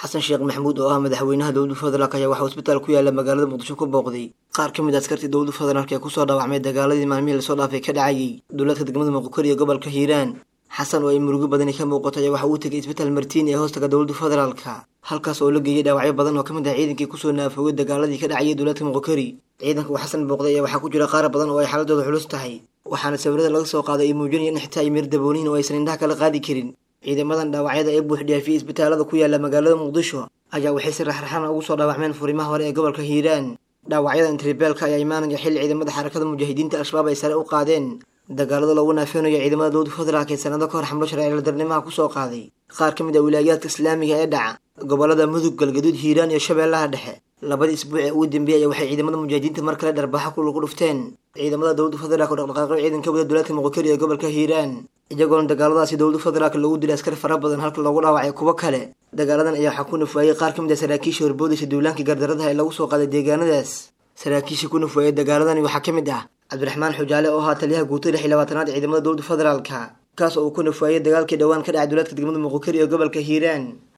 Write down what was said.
xasan sheekh maxamuud oo ah madaxweynaha dowlada federaalk ayaa waxaa isbitaal ku yaala magaalada muqdisho ku booqday qaar ka mid a askartii dowlada federaalk ee kusoo dhaawacmay dagaaladii maalmihii lasoo dhaafay ka dhacayay dowlaadka degmada muqokori ee gobolka hiiraan xasan oo ay murugo badani ka muuqato ayaa waxa uu tegay isbitaal martiin ee hoostaga dowlada federaalka halkaas oo la geeyay dhaawacyo badan oo ka mid ah ciidankii kusoo naafoogay dagaaladii ka dhacayay dowlaadka muqokori ciidanka uu xasan booqday ayaa waxaa ku jira qaar badan oo ay xaaladooda culus tahay waxaana sawirada laga soo qaaday ay muujinayaan in xitaa ay mir daboonihin oo aysan indhaha kala qaadi karin ciidamadan dhaawacyada ee buux dhaafiyey isbitaalada ku yaala magaalada muqdisho ayaa waxay si raxraxana ugu soo dhaawacmeen furimaha hore ee gobolka hiiraan dhaawacyada intribeelka ayaa imaanaya xilli ciidamada xarakada mujaahidiinta al-shabaab ay sare u qaadeen dagaalada loogu naafeynayo ciidamada dowlada federaalk ee sanado ka hor xamlo sharciladarnimaha kusoo qaaday qaar ka mid ah wilaayaadka islaamiga ee dhaca gobolada mudug galgaduud hiiraan iyo shabeellaha dhexe labadii isbuuc ee ugu dambeeyay waxay ciidamada mujaahidiinta mar kale dharbaxa ku lagu dhufteen ciidamada dowlada federaalk oo dhaqdhaqaaqyo ciidan ka wada dowlaadka muqokari ee gobolka hiiraan iyagoona dagaaladaasi dowlada federaalk loogu dilay askar fara badan halka loogu dhaawacay kuwo kale dagaaladan ayaa waxaa ku nafwaayey qaar ka mid ah saraakiisha horboodaysa duulaankii gardaradaha ee lagu soo qaaday deegaanadaas saraakiisha ku nafwaayey dagaaladani waxaa ka mid ah cabdiraxmaan xujaale oo ahaa taliyaha guutada lix iyo labaatanaad ciidamada dowlada federaalka kaas oo uu ku nafwaayey dagaalkii dhowaan ka dhacay dowlaadka degmada muqokari ee gobolka hiiraan